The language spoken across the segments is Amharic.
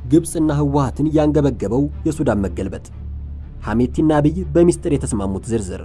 ግብፅና ህወሓትን ያንገበገበው የሱዳን መገልበጥ፣ ሐሜቲና አብይ በሚስጥር የተስማሙት ዝርዝር።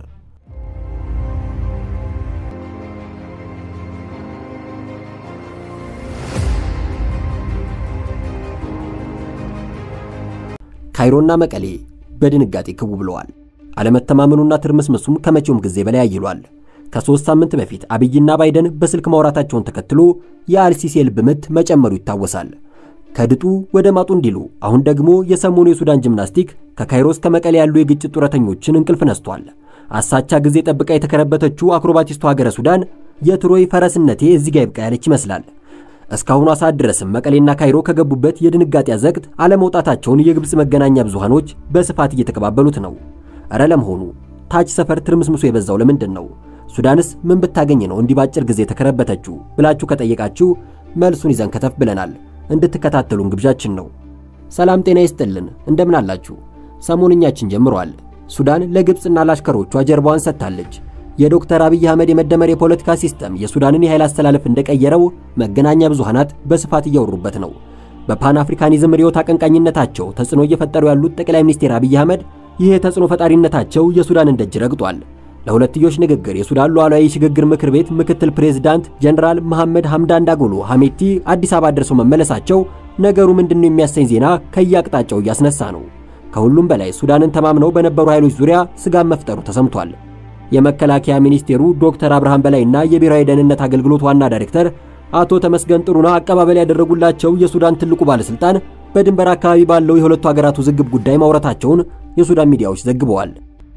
ካይሮና መቀሌ በድንጋጤ ክው ብለዋል። አለመተማመኑና ትርምስምሱም ከመቼውም ጊዜ በላይ አይሏል። ከሦስት ሳምንት በፊት አብይና ባይደን በስልክ ማውራታቸውን ተከትሎ የአልሲሲ የልብ ምት መጨመሩ ይታወሳል። ከድጡ ወደ ማጡ እንዲሉ አሁን ደግሞ የሰሞኑ የሱዳን ጂምናስቲክ ከካይሮ እስከ መቀሌ ያሉ የግጭት ጡረተኞችን እንቅልፍ ነስቷል። አሳቻ ጊዜ ጠብቃ የተከረበተችው አክሮባቲስቱ ሀገረ ሱዳን የትሮይ ፈረስነቴ እዚህ ጋ ይብቃ ያለች ይመስላል። እስካሁኗ ሰዓት ድረስም መቀሌና ካይሮ ከገቡበት የድንጋጤ አዘቅት አለመውጣታቸውን የግብፅ መገናኛ ብዙሃኖች በስፋት እየተቀባበሉት ነው። እረ ለመሆኑ ታች ሰፈር ትርምስምሱ የበዛው ለምንድን ነው? ሱዳንስ ምን ብታገኝ ነው እንዲህ ባጭር ጊዜ ተከረበተችው ብላችሁ ከጠየቃችሁ መልሱን ይዘን ከተፍ ብለናል። እንድትከታተሉን ግብዣችን ነው። ሰላም ጤና ይስጥልን፣ እንደምን አላችሁ? ሰሞንኛችን ጀምሯል። ሱዳን ለግብፅና ለአሽከሮቿ ጀርባዋን ሰጥታለች። የዶክተር አብይ አህመድ የመደመር የፖለቲካ ሲስተም የሱዳንን የኃይል አስተላለፍ እንደቀየረው መገናኛ ብዙሃናት በስፋት እያወሩበት ነው። በፓን አፍሪካኒዝም ርዕዮት አቀንቃኝነታቸው ተጽዕኖ እየፈጠሩ ያሉት ጠቅላይ ሚኒስትር አብይ አህመድ ይህ የተጽዕኖ ፈጣሪነታቸው የሱዳንን ደጅ ረግጧል። ለሁለትዮሽ ንግግር የሱዳን ሉዓላዊ የሽግግር ምክር ቤት ምክትል ፕሬዝዳንት ጀነራል መሐመድ ሐምዳን ዳጎሎ ሐሜቲ አዲስ አበባ ደርሰው መመለሳቸው ነገሩ ምንድነው የሚያሰኝ ዜና ከየአቅጣጫው እያስነሳ ነው። ከሁሉም በላይ ሱዳንን ተማምነው በነበሩ ኃይሎች ዙሪያ ስጋት መፍጠሩ ተሰምቷል። የመከላከያ ሚኒስቴሩ ዶክተር አብርሃም በላይና የብሔራዊ ደህንነት አገልግሎት ዋና ዳይሬክተር አቶ ተመስገን ጥሩና አቀባበል ያደረጉላቸው የሱዳን ትልቁ ባለስልጣን በድንበር አካባቢ ባለው የሁለቱ ሀገራት ውዝግብ ጉዳይ ማውራታቸውን የሱዳን ሚዲያዎች ዘግበዋል።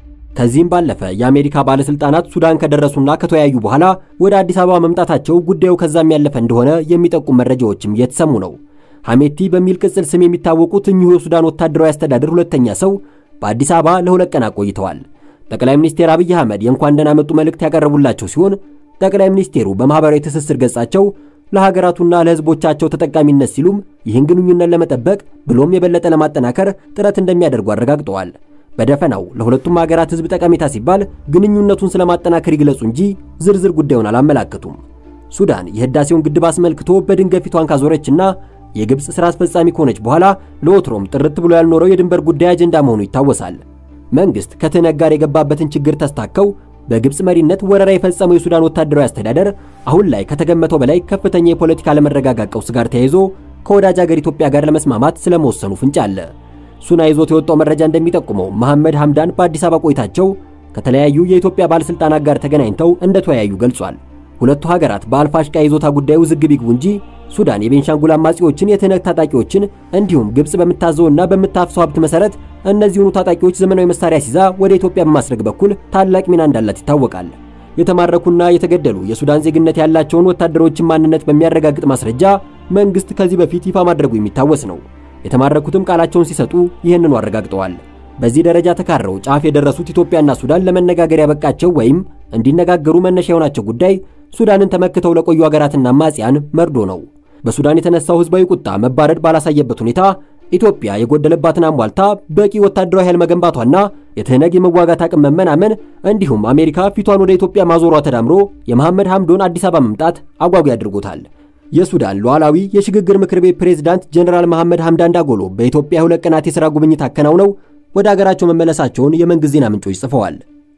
ከዚህም ባለፈ የአሜሪካ ባለስልጣናት ሱዳን ከደረሱና ከተወያዩ በኋላ ወደ አዲስ አበባ መምጣታቸው ጉዳዩ ከዛም ያለፈ እንደሆነ የሚጠቁም መረጃዎችም እየተሰሙ ነው። ሐሜቲ በሚል ቅጽል ስም የሚታወቁት እኚሁ የሱዳን ወታደራዊ አስተዳደር ሁለተኛ ሰው በአዲስ አበባ ለሁለት ቀናት ቆይተዋል። ጠቅላይ ሚኒስትር አብይ አህመድ የእንኳን ደህና መጡ መልእክት ያቀረቡላቸው ሲሆን ጠቅላይ ሚኒስቴሩ በማህበራዊ ትስስር ገጻቸው ለሀገራቱና ለሕዝቦቻቸው ተጠቃሚነት ሲሉም ይህን ግንኙነት ለመጠበቅ ብሎም የበለጠ ለማጠናከር ጥረት እንደሚያደርጉ አረጋግጠዋል። በደፈናው ለሁለቱም ሀገራት ሕዝብ ጠቀሜታ ሲባል ግንኙነቱን ስለማጠናከር ይግለጹ እንጂ ዝርዝር ጉዳዩን አላመላከቱም። ሱዳን የህዳሴውን ግድብ አስመልክቶ በድንገት ፊቷን ካዞረችና የግብፅ ሥራ አስፈጻሚ ከሆነች በኋላ ለወትሮም ጥርት ብሎ ያልኖረው የድንበር ጉዳይ አጀንዳ መሆኑ ይታወሳል። መንግስት ከትህነግ ጋር የገባበትን ችግር ተስታከው በግብፅ መሪነት ወረራ የፈጸመው የሱዳን ወታደራዊ አስተዳደር አሁን ላይ ከተገመተው በላይ ከፍተኛ የፖለቲካ አለመረጋጋት ቀውስ ጋር ተያይዞ ከወዳጅ ሀገር ኢትዮጵያ ጋር ለመስማማት ስለመወሰኑ ፍንጭ አለ። ሱና ይዞት የወጣው መረጃ እንደሚጠቁመው መሐመድ ሐምዳን በአዲስ አበባ ቆይታቸው ከተለያዩ የኢትዮጵያ ባለስልጣናት ጋር ተገናኝተው እንደተወያዩ ገልጿል። ሁለቱ ሀገራት በአልፋሽቃ ይዞታ ጉዳይ ውዝግብ ይግቡ እንጂ ሱዳን የቤንሻንጉል አማጺዎችን፣ የትህነግ ታጣቂዎችን እንዲሁም ግብፅ በምታዘውና በምታፍሰው ሀብት መሰረት እነዚሁኑ ታጣቂዎች ዘመናዊ መሳሪያ ሲዛ ወደ ኢትዮጵያ በማስረግ በኩል ታላቅ ሚና እንዳላት ይታወቃል። የተማረኩና የተገደሉ የሱዳን ዜግነት ያላቸውን ወታደሮችን ማንነት በሚያረጋግጥ ማስረጃ መንግስት ከዚህ በፊት ይፋ ማድረጉ የሚታወስ ነው። የተማረኩትም ቃላቸውን ሲሰጡ ይህንኑ አረጋግጠዋል። በዚህ ደረጃ ተካረው ጫፍ የደረሱት ኢትዮጵያና ሱዳን ለመነጋገር ያበቃቸው ወይም እንዲነጋገሩ መነሻ የሆናቸው ጉዳይ ሱዳንን ተመክተው ለቆዩ ሀገራትና አማጽያን መርዶ ነው። በሱዳን የተነሳው ህዝባዊ ቁጣ መባረድ ባላሳየበት ሁኔታ ኢትዮጵያ የጎደለባትን አሟልታ በቂ ወታደራዊ ኃይል መገንባቷና የትህነግ የመዋጋት አቅም መመናመን እንዲሁም አሜሪካ ፊቷን ወደ ኢትዮጵያ ማዞሯ ተዳምሮ የመሐመድ ሐምዶን አዲስ አበባ መምጣት አጓጊ አድርጎታል። የሱዳን ሉዓላዊ የሽግግር ምክር ቤት ፕሬዝዳንት ጀነራል መሐመድ ሐምዳን ዳጎሎ በኢትዮጵያ ሁለት ቀናት የሥራ ጉብኝት አከናውነው ወደ አገራቸው መመለሳቸውን የመንግሥት ዜና ምንጮች ጽፈዋል።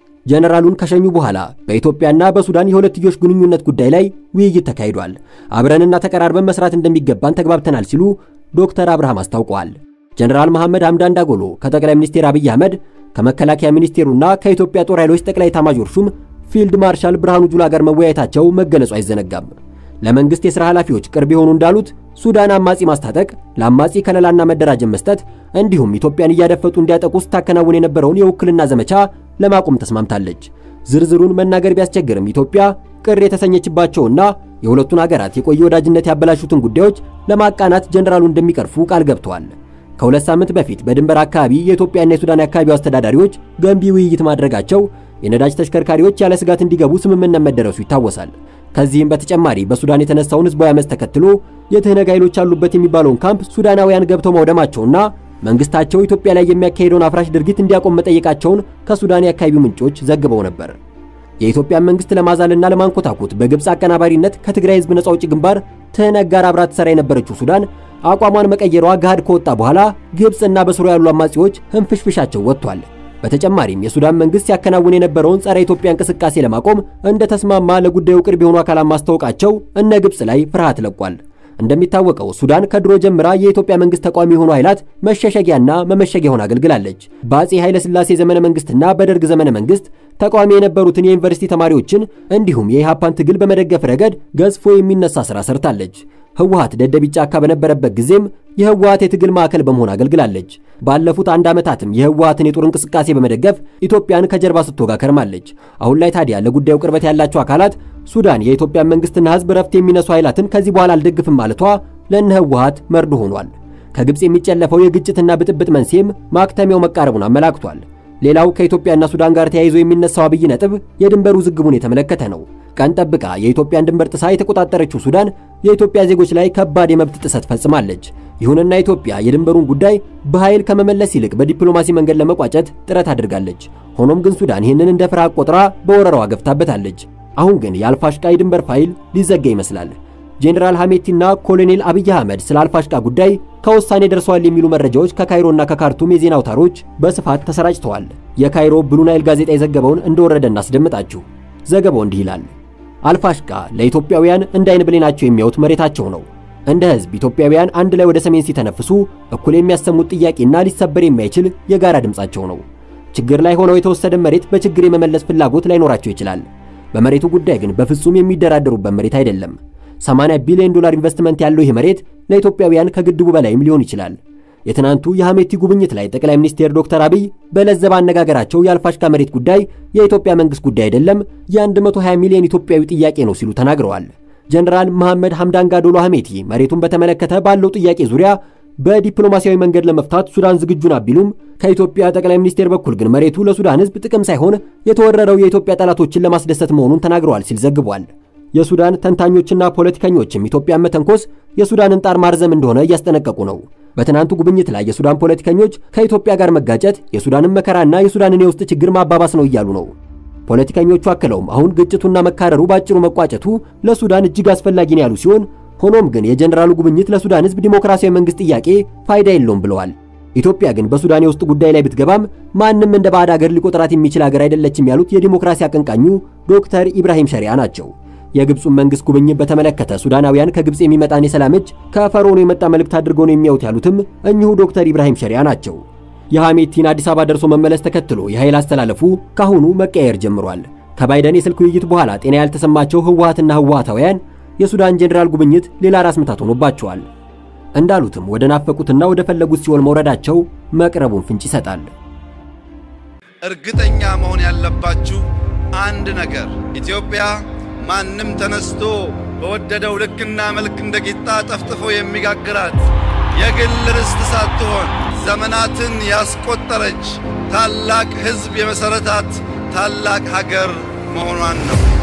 ጀነራሉን ከሸኙ በኋላ በኢትዮጵያና በሱዳን የሁለትዮሽ ግንኙነት ጉዳይ ላይ ውይይት ተካሂዷል። አብረንና ተቀራርበን መስራት እንደሚገባን ተግባብተናል ሲሉ ዶክተር አብርሃም አስታውቀዋል። ጀነራል መሐመድ ሐምዳን ዳጎሎ ከጠቅላይ ሚኒስትር አብይ አህመድ ከመከላከያ ሚኒስቴሩና ከኢትዮጵያ ጦር ኃይሎች ጠቅላይ ኤታማዦር ሹም ፊልድ ማርሻል ብርሃኑ ጁላ ጋር መወያየታቸው መገለጹ አይዘነጋም። ለመንግስት የሥራ ኃላፊዎች ቅርብ የሆኑ እንዳሉት ሱዳን አማጺ ማስታጠቅ፣ ለአማጺ ከለላና መደራጀት መስጠት እንዲሁም ኢትዮጵያን እያደፈጡ እንዲያጠቁ ስታከናውን የነበረውን የውክልና ዘመቻ ለማቆም ተስማምታለች። ዝርዝሩን መናገር ቢያስቸግርም ኢትዮጵያ ቅር የተሰኘችባቸውና የሁለቱን ሀገራት የቆየ ወዳጅነት ያበላሹትን ጉዳዮች ለማቃናት ጀነራሉ እንደሚቀርፉ ቃል ገብተዋል። ከሁለት ሳምንት በፊት በድንበር አካባቢ የኢትዮጵያና የሱዳን የአካባቢው አስተዳዳሪዎች ገንቢ ውይይት ማድረጋቸው የነዳጅ ተሽከርካሪዎች ያለ ስጋት እንዲገቡ ስምምነት መደረሱ ይታወሳል። ከዚህም በተጨማሪ በሱዳን የተነሳውን ህዝባዊ አመፅ ተከትሎ የትህነግ ኃይሎች ያሉበት የሚባለውን ካምፕ ሱዳናውያን ገብተው ማውደማቸውና መንግስታቸው ኢትዮጵያ ላይ የሚያካሄደውን አፍራሽ ድርጊት እንዲያቆም መጠየቃቸውን ከሱዳን የአካባቢው ምንጮች ዘግበው ነበር። የኢትዮጵያን መንግስት ለማዛልና ለማንኮታኮት በግብፅ አቀናባሪነት ከትግራይ ህዝብ ነጻ አውጪ ግንባር ትህነግ ጋር አብራ ትሰራ የነበረችው ሱዳን አቋሟን መቀየሯ ገሃድ ከወጣ በኋላ ግብፅና በስሩ ያሉ አማጺዎች ህንፍሽፍሻቸው ወጥቷል። በተጨማሪም የሱዳን መንግስት ሲያከናውን የነበረውን ጸረ ኢትዮጵያ እንቅስቃሴ ለማቆም እንደተስማማ ለጉዳዩ ቅርብ የሆኑ አካላት ማስታወቃቸው እነ ግብፅ ላይ ፍርሃት ለቋል። እንደሚታወቀው ሱዳን ከድሮ ጀምራ የኢትዮጵያ መንግስት ተቃዋሚ የሆኑ ኃይላት መሸሸጊያና መመሸጊያ ሆና አገልግላለች። በአጼ ኃይለ ሥላሴ ዘመነ መንግስትና በደርግ ዘመነ መንግስት ተቃዋሚ የነበሩትን የዩኒቨርሲቲ ተማሪዎችን እንዲሁም የኢሃፓን ትግል በመደገፍ ረገድ ገዝፎ የሚነሳ ስራ ሰርታለች። ህወሓት ደደቢት ጫካ በነበረበት ጊዜም የህወሓት የትግል ማዕከል በመሆን አገልግላለች። ባለፉት አንድ ዓመታትም የህወሓትን የጦር እንቅስቃሴ በመደገፍ ኢትዮጵያን ከጀርባ ስትወጋ ከርማለች። አሁን ላይ ታዲያ ለጉዳዩ ቅርበት ያላቸው አካላት ሱዳን የኢትዮጵያን መንግስትና ህዝብ ረፍት የሚነሱ ኃይላትን ከዚህ በኋላ አልደግፍም ማለቷ ለእነ ህወሓት መርዶ ሆኗል። ከግብፅ የሚጨለፈው የግጭትና ብጥብጥ መንስኤም ማክተሚያው መቃረቡን አመላክቷል። ሌላው ከኢትዮጵያና ሱዳን ጋር ተያይዞ የሚነሳው አብይ ነጥብ የድንበር ውዝግቡን የተመለከተ ነው። ቀን ጠብቃ የኢትዮጵያን ድንበር ጥሳ የተቆጣጠረችው ሱዳን የኢትዮጵያ ዜጎች ላይ ከባድ የመብት ጥሰት ፈጽማለች። ይሁንና ኢትዮጵያ የድንበሩን ጉዳይ በኃይል ከመመለስ ይልቅ በዲፕሎማሲ መንገድ ለመቋጨት ጥረት አድርጋለች። ሆኖም ግን ሱዳን ይህንን እንደ ፍርሃት ቆጥራ በወረራዋ ገፍታበታለች። አሁን ግን የአልፋሽቃ የድንበር ፋይል ሊዘጋ ይመስላል። ጄኔራል ሐሜቲና ኮሎኔል አብይ አህመድ ስለ አልፋሽቃ ጉዳይ ከውሳኔ ደርሰዋል የሚሉ መረጃዎች ከካይሮና ከካርቱም የዜና አውታሮች በስፋት ተሰራጭተዋል። የካይሮ ብሉ ናይል ጋዜጣ የዘገበውን እንደወረደ እናስደምጣችሁ። ዘገባው እንዲህ ይላል። አልፋሽቃ ለኢትዮጵያውያን እንደ አይን ብሌናቸው የሚያዩት መሬታቸው ነው። እንደ ሕዝብ ኢትዮጵያውያን አንድ ላይ ወደ ሰሜን ሲተነፍሱ እኩል የሚያሰሙት ጥያቄና ሊሰበር የማይችል የጋራ ድምጻቸው ነው። ችግር ላይ ሆነው የተወሰደ መሬት በችግር የመመለስ ፍላጎት ላይኖራቸው ይችላል። በመሬቱ ጉዳይ ግን በፍጹም የሚደራደሩበት መሬት አይደለም። 80 ቢሊዮን ዶላር ኢንቨስትመንት ያለው ይህ መሬት ለኢትዮጵያውያን ከግድቡ በላይም ሊሆን ይችላል። የትናንቱ የሐሜቲ ጉብኝት ላይ ጠቅላይ ሚኒስትር ዶክተር አብይ በለዘብ አነጋገራቸው የአልፋሽካ መሬት ጉዳይ የኢትዮጵያ መንግስት ጉዳይ አይደለም፣ የ120 ሚሊዮን ኢትዮጵያዊ ጥያቄ ነው ሲሉ ተናግረዋል። ጀነራል መሐመድ ሐምዳን ጋዶሎ ሐሜቲ መሬቱን በተመለከተ ባለው ጥያቄ ዙሪያ በዲፕሎማሲያዊ መንገድ ለመፍታት ሱዳን ዝግጁ ናት ቢሉም ከኢትዮጵያ ጠቅላይ ሚኒስቴር በኩል ግን መሬቱ ለሱዳን ሕዝብ ጥቅም ሳይሆን የተወረረው የኢትዮጵያ ጠላቶችን ለማስደሰት መሆኑን ተናግረዋል ሲል ዘግቧል። የሱዳን ተንታኞችና ፖለቲከኞችም ኢትዮጵያን መተንኮስ የሱዳንን ጣር ማርዘም እንደሆነ እያስጠነቀቁ ነው። በትናንቱ ጉብኝት ላይ የሱዳን ፖለቲከኞች ከኢትዮጵያ ጋር መጋጨት የሱዳንን መከራና የሱዳንን የውስጥ ችግር ማባባስ ነው እያሉ ነው። ፖለቲከኞቹ አክለውም አሁን ግጭቱና መካረሩ ባጭሩ መቋጨቱ ለሱዳን እጅግ አስፈላጊ ነው ያሉ ሲሆን ሆኖም ግን የጀነራሉ ጉብኝት ለሱዳን ሕዝብ ዲሞክራሲያዊ መንግስት ጥያቄ ፋይዳ የለውም ብለዋል። ኢትዮጵያ ግን በሱዳን የውስጥ ጉዳይ ላይ ብትገባም ማንም እንደ ባዕድ አገር ሊቆጥራት የሚችል አገር አይደለችም ያሉት የዲሞክራሲ አቀንቃኙ ዶክተር ኢብራሂም ሸሪያ ናቸው። የግብፁን መንግስት ጉብኝት በተመለከተ ሱዳናውያን ከግብፅ የሚመጣን የሰላም እጅ ከፈርዖኑ የመጣ መልእክት አድርገው ነው የሚያዩት ያሉትም እኚሁ ዶክተር ኢብራሂም ሸሪያ ናቸው። የሐሜቲን አዲስ አበባ ደርሶ መመለስ ተከትሎ የኃይል አስተላለፉ ካሁኑ መቀየር ጀምሯል። ከባይደን የስልክ ውይይት በኋላ ጤና ያልተሰማቸው ህወሓትና ህወሓታውያን የሱዳን ጄኔራል ጉብኝት ሌላ ራስ ምታት ሆኖባቸዋል። እንዳሉትም ወደ ናፈቁትና ወደ ፈለጉት ሲኦል መውረዳቸው መቅረቡን ፍንጭ ይሰጣል። እርግጠኛ መሆን ያለባችሁ አንድ ነገር ኢትዮጵያ ማንም ተነስቶ በወደደው ልክና መልክ እንደ ቂጣ ጠፍጥፎ የሚጋግራት የግል ርስት ሳትሆን ዘመናትን ያስቆጠረች ታላቅ ሕዝብ የመሠረታት ታላቅ ሀገር መሆኗን ነው።